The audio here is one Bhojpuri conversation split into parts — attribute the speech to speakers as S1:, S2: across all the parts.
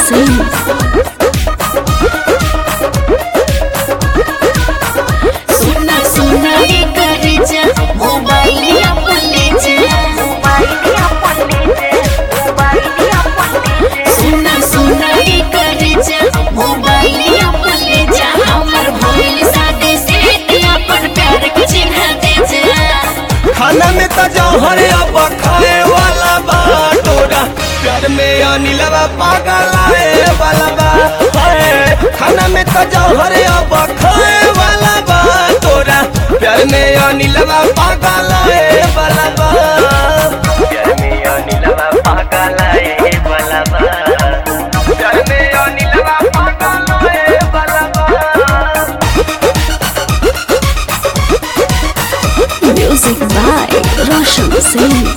S1: Singh.
S2: सुना सुना ये करे जा मोबाइल अपन ले जा सुना सुना ये करे जा मोबाइल अपन ले जा हमर भइल साथे से अपन प्यार के चिन्ह दे जा
S3: खाना में तो जौहर अब खाए वाला बा तोरा प्यार में अनिलवा पागल आए वाला बा हाय, खाना में तो जौहर अब खाए वाला बा तोरा प्यार में अनिलवा पागल आए वाला बा प्यार में अनिलवा पागल आए वाला बा प्यार में अनिलवा पागल आए वाला बा
S1: Music by Roshan Singh.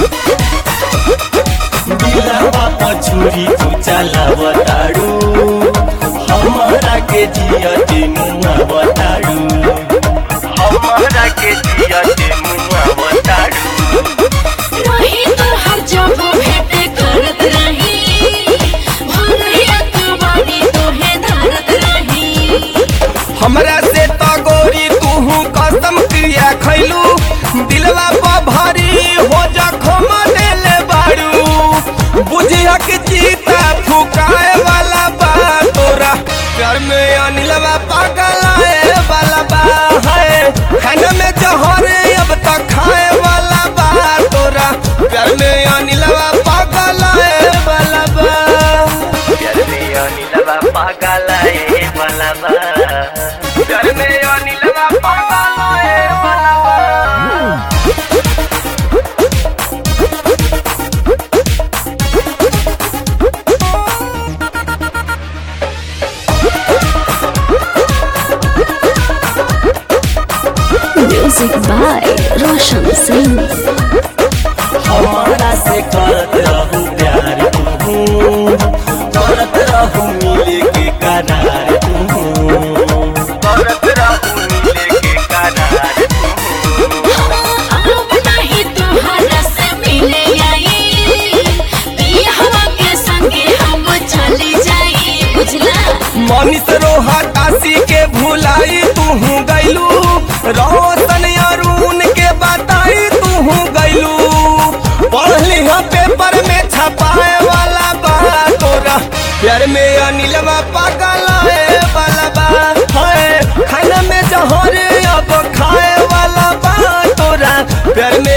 S3: दिलवा पछुरी तू चलावताड़ू हमारा के जिया के मुआ बताड़ू हमारा के जिया के मुआ बताड़ू
S2: वही तो हर जगह भेंट करत रही भरिया तू बानी तोहे धरत रही
S3: हमरा से तो गोरी तू कसम क्रिया खैलू दिलवा पर भारी हो जखम देले बाड़ू बुझिया के जीता फुकाए वाला बा तोरा प्यार में अनिलवा पागल आए वाला बा है खाना में जहर अब तक खाए वाला बा तोरा प्यार में अनिलवा पागल आए वाला बा प्यार में अनिलवा पागल आए वाला बा प्यार में अनिलवा पागल आए वाला बा
S1: Music by Roshan Singh.
S3: हमारा से करत रहू प्यार तू करत रहू मिले के करार तू करत रहू मिले के करार
S2: अब नहीं तुम्हारा से मिले आई पिया के संगे हम चली जाई बुझला
S3: मनीष रोहा काशी के भुलाई तू गैलू रोशन अरुण के बताई तू गैलू पढ़ली पेपर में छपाए वाला बा तोरा प्यार में अनिलवा पागल आए वाला बा है खाना में जहर अब खाए वाला बा तोरा प्यार में